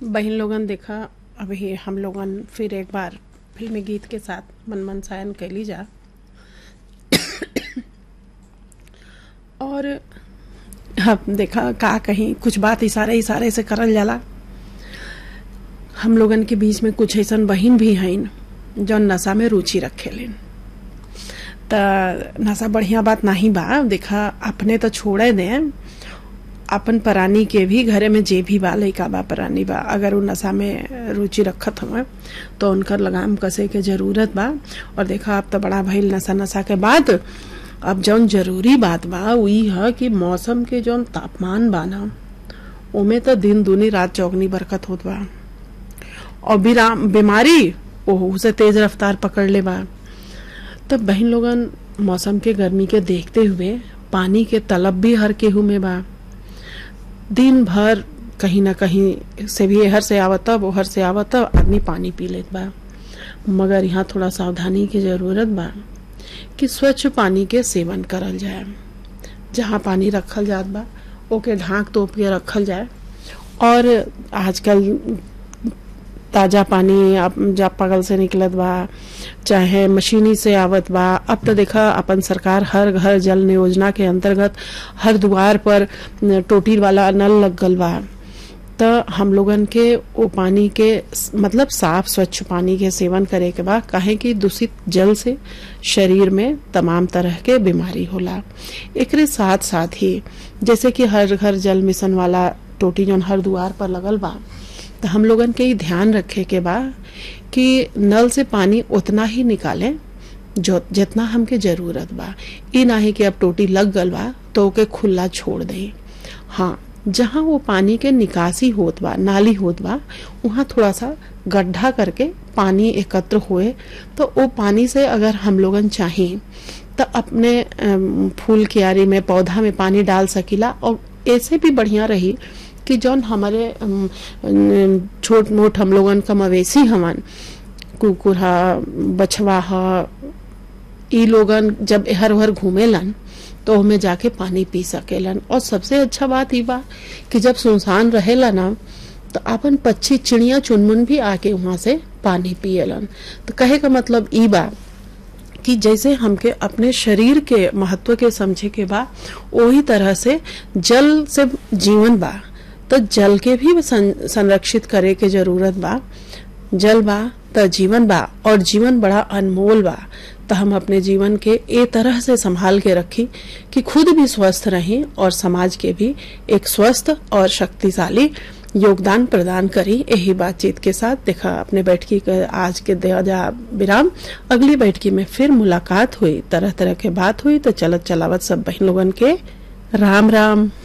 बहन लोगन देखा अभी हम लोगन फिर एक बार फिल्मी गीत के साथ मन मन सायन कैली जा और हम देखा का कहीं कुछ बात इशारे इशारे से करल जाला हम लोगन के बीच में कुछ ऐसन बहिन भी हईन जौन नशा में रुचि रखेलिन त नशा बढ़िया बात नहीं बा देखा अपने तो छोड़े दें अपन परानी के भी घरे में जे भी बा लइका बा परानी बा अगर उ नशा में रुचि रखत हवे तो उनकर लगाम कसे के जरूरत बा और देखा अब तो बड़ा भइल नशा नशा के बाद अब जौन जरूरी बात बा उ ई ह कि मौसम के जौन तापमान बा ना ओमे तो दिन दूनी रात चौगनी बरकत होत बा और बिराम बीमारी ओहू से तेज रफ्तार पकड़ ले बा तब बहन लोगन मौसम के गर्मी के देखते हुए पानी के तलब भी हर केहू में बा दिन भर कहीं ना कहीं से भी हर से आवत वो हर से आवत आदमी पानी पी लेत बा मगर यहाँ थोड़ा सावधानी की जरूरत बा कि स्वच्छ पानी के सेवन करल जाए जहाँ पानी रखल जात बा ओके ढांक तोप के रखल जाए और आजकल ताजा पानी अब जा पगल से निकलत बा चाहे मशीनी से आवत बा अब तो देखा अपन सरकार हर घर जल योजना के अंतर्गत हर द्वार पर टोटी वाला नल लग गल बा तो हम लोगन के वो पानी के मतलब साफ स्वच्छ पानी के सेवन करे के बा काहे कि दूषित जल से शरीर में तमाम तरह के बीमारी होला एकरे साथ साथ ही जैसे कि हर घर जल मिशन वाला टोटी जौन हर द्वार पर लगल बा तो हम लोगन के ही ध्यान रखे के बा कि नल से पानी उतना ही निकालें जो जितना हमके जरूरत बा ई नाही कि अब टोटी लग गल बा तो ओके खुला छोड़ दें हाँ जहाँ वो पानी के निकासी होत बा नाली होत बा वहाँ थोड़ा सा गड्ढा करके पानी एकत्र हुए तो वो पानी से अगर हम लोगन चाहें तो अपने फूल क्यारी में पौधा में पानी डाल सकीला और ऐसे भी बढ़िया रही कि जौन हमारे छोट मोट हम लोगन का मवेशी हवन कुकुर हा बछवा हा ई लोगन जब हर हर घूमेलन तो हमें जाके पानी पी सकेलन और सबसे अच्छा बात ई बा कि जब सुनसान रहेला ना तो अपन पक्षी चिड़िया चुनमुन भी आके वहां से पानी पियलन तो कहे का मतलब ई बा कि जैसे हमके अपने शरीर के महत्व के समझे के बा वही तरह से जल से जीवन बा तो जल के भी संरक्षित करे के जरूरत बा जल बा तो जीवन बा और जीवन बड़ा अनमोल बा तो हम अपने जीवन के ए तरह से संभाल के रखी कि खुद भी स्वस्थ रहें और समाज के भी एक स्वस्थ और शक्तिशाली योगदान प्रदान करी यही बातचीत के साथ देखा अपने बैठकी के आज के दया विराम अगली बैठकी में फिर मुलाकात हुई तरह तरह के बात हुई तो चलत चलावत सब बहन लोगन के राम राम